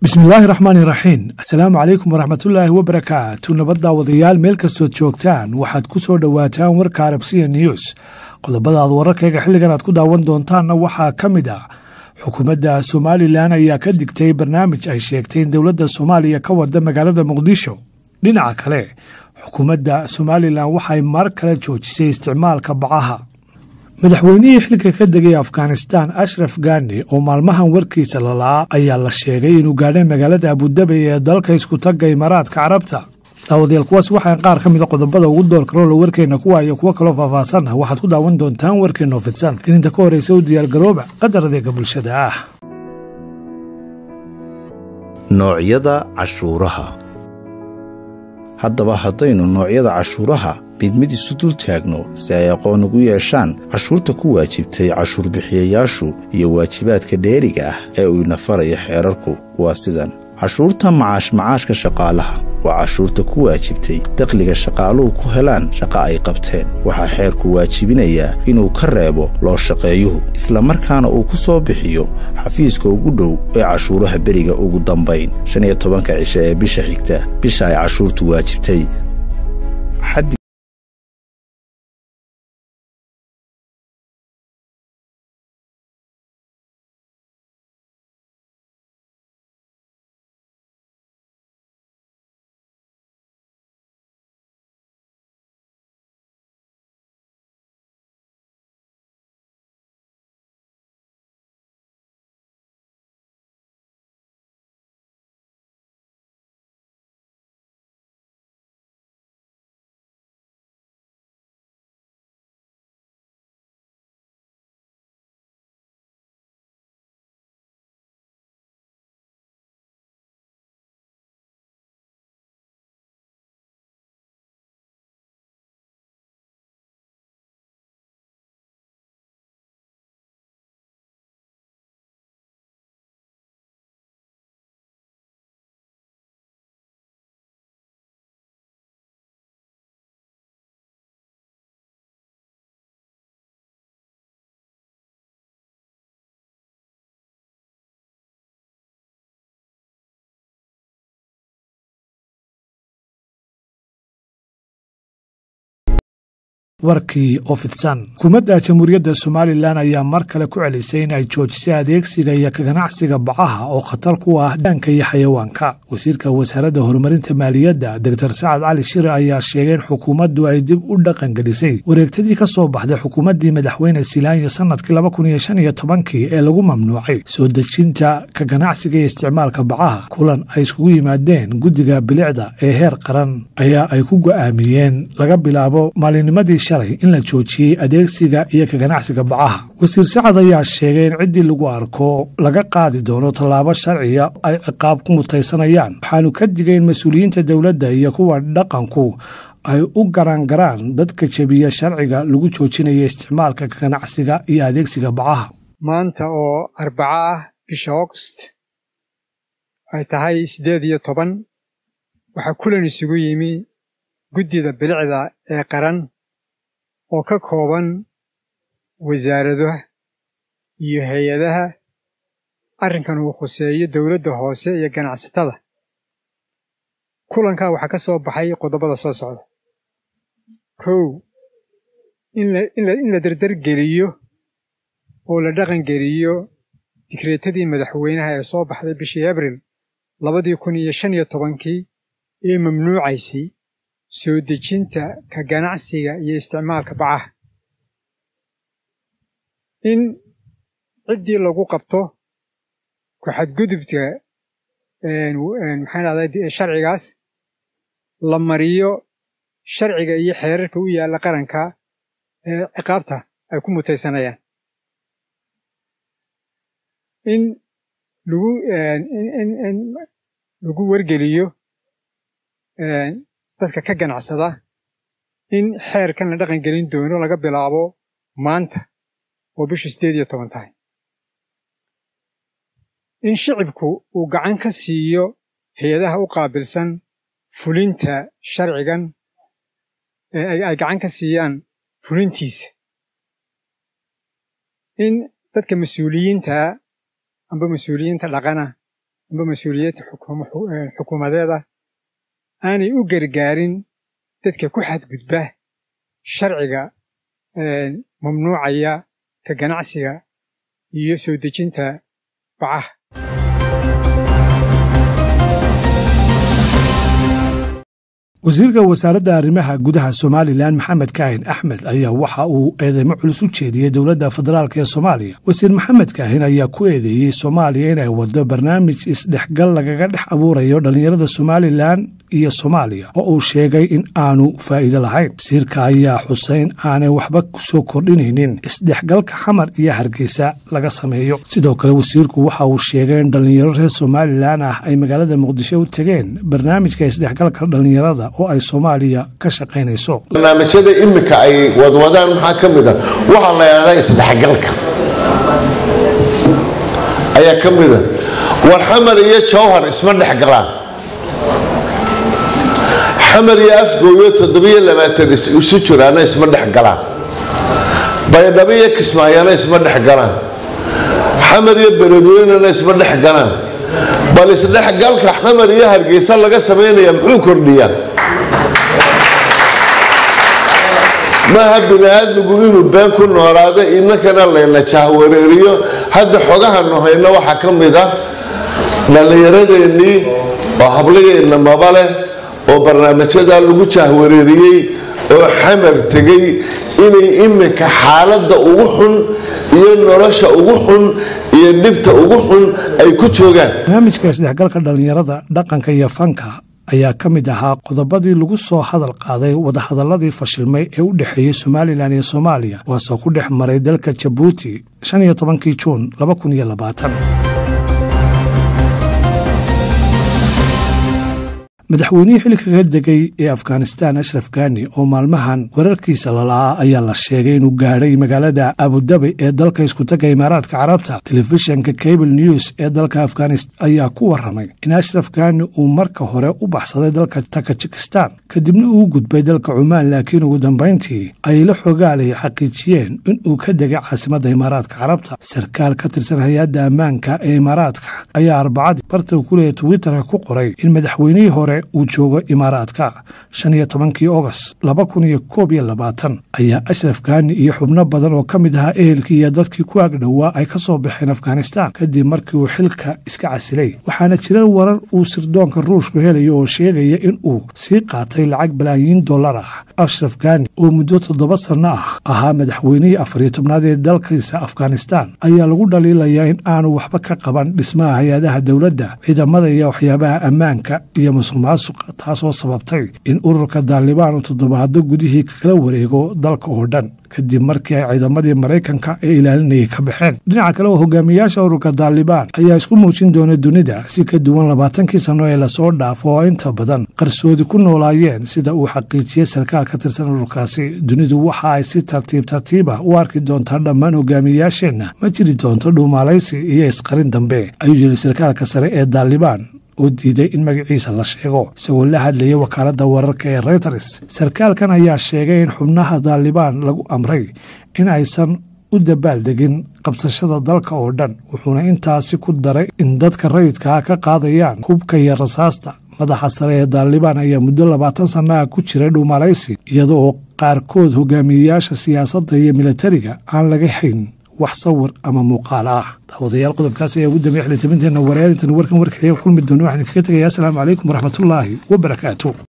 bismillaahi raxmaani raxiim assalaamu calaykum waraxmatullaahi wabarakaatu nabaddaa wadayaal meel kastood joogtaan waxaad ku soo dhowaataan warka arabsiya news qodobada aad wararkayga xilligan aad ku daawan doontaanna waxaa ka mid ah xukuumadda somalilan ayaa ka digtay barnaamij ay sheegtay in dowladda soomaaliya ka wada magaalada muqdisho dhinaca kale xukuumadda somalilan waxay mar kale joojisay isticmaalka bacaha madaxweynihii xilka ka degay afghanistan ashraf gani oo maalmahan warkiisa lalaa ayaa la sheegay inuu gaadhay magaalada abudabi ee dalka iskutagga imaaraadka carabta daawadayaal kuwaas waxaa qaar ka mida qodobada ugu door karoola warkeenna kuwa iyo kuwo kaloo faahfaahsan ah waxaad ku daawan doontaan warkeenna oo fidsan gelinta ka horeysa u diyaargarooba qadar adeega bulshada ah noocyada cashuuraha haddaba haddaynu noocyada cashuuraha mid mid isu dul taagno si ay aqoon ugu yeeshaan cashuurta ku waajibtay cashuurbixiyayaashu iyo waajibaadka dheeriga ah ee uu ina faraya xeerarku waa sidan cashuurta macaash macaashka shaqaalaha waa cashuurta ku waajibtay dakhliga shaqaaluhu ku helaan shaqo ay qabteen waxaa xeerku waajibinayaa inuu ka reebo loo shaqeeyuhu islamarkaana uu ku soo bixiyo xafiiska ugu dhow ee cashuuraha beriga ugu dambayn shan iyo tobanka cishe ee bisha xigta bisha ay cashuurtu waajibtay warkii oo fidsan xukuumadda jamhuuriyadda somalilan ayaa mar kale ku celisay in ay joojisay adeegsiga iyo kaganacsiga bacaha oo khatar ku ah daanka iyo xayawaanka wasiirka wasaaradda horumarinta maaliyadda doctor sacad cali shire ayaa sheegay in xukuumaddu ay dib u dhaqangelisay wareegtadii ka soo baxday xukuumaddii madaxweyne silaanyo sanadkii laba kun iyo shan iyo tobankii ee lagu mamnuucay soo dejinta ka ganacsiga iyo isticmaalka bacaha kulan ay iskugu yimaadeen guddiga bilicda ee heer qaran ayaa ay ku go'aamiyeen laga bilaabo maalinnimadii in la joojiyey adeegsiga iyo ka ganacsiga bacaha wasiir sacad ayaa sheegay in ciddii lagu arko laga qaadi doono tallaabo sharciga ay ciqaab ku mutaysanayaan waxaanu ka digay in mas-uuliyiinta dowladda iyo kuwa dhaqanku ay u garaangaraan dadka jebiya sharciga lagu joojinaya isticmaalka ka ganacsiga iyo adeegsiga bacaha maanta oo arbaco ah bisha august ay tahay siddeed iyo toban waxaa kulan isugu yimi guddida bilicda ee qaran oo ka kooban wasaaradaha iyo hay-adaha arrinkan uu khuseeyo dowladda hoose iyo ganacsatada kulankaa waxaa ka soo baxay qodobada soo socda kow in la derdergeliyo oo la dhaqangeliyo digreetadii madaxweynaha ee soo baxday bishii abril labadii kun iyo shan iyo tobankii ee mamnuucaysay soo dejinta ka ganacsiga iyo isticmaalka bacaha in ciddii lagu qabto ku xadgudubka maxaan dhahday sharcigaas la mariyo sharciga iyo xeerarka u yaalla qaranka ee ciqaabta ay ku mutaysanayaan in lagu in lagu wargeliyo dadka ka ganacsada in xeerkan la dhaqan gelin doono laga bilaabo maanta oo bishu siddeed iyo toban tahay in shicibku uu gacan ka siiyo hay-adaha u qaabilsan fulinta sharcigan ay gacan ka siiyaan fulintiisa in dadka mas-uuliyiinta amba mas-uuliyiinta dhaqana amba mas-uuliyadda xukuumadeeda aanay u gargaarin dadka ku xadgudba sharciga mamnuucaya ka ganacsiga iyo soo dejinta bacaha wasiirka wasaaradda arrimaha gudaha somalilan maxamed kaahin axmed ayaa waxa uu eedeymo culus u jeediyey dowladda federaalk ee soomaaliya wasiir maxamed kaahin ayaa ku eedeeyey soomaaliya inay waddo barnaamij isdhexgal lagaga dhex abuurayo dhallinyarada somalilan iyo soomaaliya oo uu sheegay in aanu faa'iido lahayn wasiirka ayaa xusay in aanay waxba kusoo kordhinaynin isdhexgalka xamar iyo hargeysa laga sameeyo sidoo kale wasiirku waxa uu sheegay in dhallinyaro reer somalilan ah ay magaalada muqdisho u tegeen barnaamijka isdhexgalka dhallinyarada oo ay soomaaliya ka shaqaynayso barnaamijyada iminka ay wadwadaan maxaa ka mid a waxaa la yidhahdaa isdhexgalka ayaa ka mida war xamar iyo jowhar isma dhexgalaan xamar iyo afgooyo toddobiyo labaatan isu jiraana isma dhexgalaan baydhabo iyo kismaayana isma dhexgalaan xamar iyo beledweynena isma dhexgalaan bal isdhexgalka xamar iyo hargeysa laga samaynaya muxuu kordhiyaa maaha bini aadmigu inuu been ku noolaado inankana layna jahwareeriyo hadda xogahanu hayno waxaa ka mid a dhallinyaradeenii oo hablageenna maba leh oo barnaamijyadaa lagu jahwareeriyey oo xamar tegay inay iminka xaaladda ugu xun iyo nolosha ugu xun iyo dhibta ugu xun ay ku joogaan barnaamijka isdhexgalka dhallinyarada dhaqanka iyo fanka ayaa ka mid ahaa qodobadii lagu soo hadal qaaday wadahadaladii fashilmay ee u dhexeeyey somalilan iyo soomaaliya kuwaasoo ku dhex maray dalka jabuuti shan iyo tobankii juun laba kun iyo labaatan madaxweynihii xilli kaga degay ee afghanistan ashraf gani oo maalmahan wararkiisa lala'aa ayaa la sheegay inuu gaadhay magaalada abudabi ee dalka iskutaga imaaraadka carabta telefishanka cable news ee dalka afghanistan ayaa ku waramay in ashraf gani uu marka hore u baxsaday dalka takajikistan kadibna uu gudbay dalka cumaan laakiin ugu dambayntii ay la xogaalay xaqiijiyeen inuu ka degay caasimadda imaaraadka carabta sarkaal ka tirsan hay-adda ammaanka ee imaaraadka ayaa arbacadii barta kuleeya twitterka ku qoray in madaxweynihii hore uu joogo imaaraadka shan iyo tobankii ogost laba kun iyo koob iyo labaatan ayaa ashraf gani iyo xubno badan oo ka mid ahaa ehelkii iyo dadkii ku agdhowaa ay ka soo baxeen afghanistan kadib markii uu xilka iska casilay waxaana jira warar uu sirdoonka ruushku helayo oo sheegaya in uu sii qaatay lacag balaayiin dollar ah ashraf gani oo muddo toddoba sanno ah ahaa madaxweynihii afariyo tobnaad ee dalkiisa afghanistan ayaa lagu dhaliilayaa in aanu waxba ka qaban dhismaha hay-adaha dowladda ciidamada iyo waxyaabaha ammaanka iyo musuqmaasuqa taasoo sababtay in ururka daalibaan uu toddobaado gudihii kala wareego dalka oo dhan kadib markii ay ciidamadii maraykanka ee ilaalinayay ka baxeen dhinaca kale oo hogaamiyaasha ururka daalibaan ayaa isku muujin doona dunida si ka duwan labaatankii sanno ee lasoo dhaafo oo inta badan qarsoodi ku noolaayeen sida uu xaqiijiyey sarkaal ka tirsan ururkaasi dunidu waxa ay si tartiib tartiiba u arki doontaa dhammaan hogaamiyayaasheenna ma jiri doonto dhuumaalaysi iyo isqarin dambe ayuu yiri sarkaalka sare ee daalibaan oo diiday in magaciisa la sheego isagoo la hadlayay wakaaladda wararka ee reuters sarkaalkan ayaa sheegay in xubnaha daalibaan lagu amray in aysan u dabaaldegin qabsashada dalka oo dhan wuxuuna intaasi ku daray in dadka rayidkaa ka qaadayaan hubka iyo rasaasta madaxa sare ee daalibaan ayaa muddo labaatan sannaha ku jiray dhuumalaysi iyada oo qaarkood hogaamiyeyaasha siyaasadda iyo milatariga aan laga hayn wax sawir ama muuqaal ah daawadayaal qodobkaas ayaa ugu dambeya xilitabinteenna wareerintan warkan warkaxiga kulmi doona waxaan kaga tegayaa asalaamu calaykum waraxmatullaahi wabarakaatu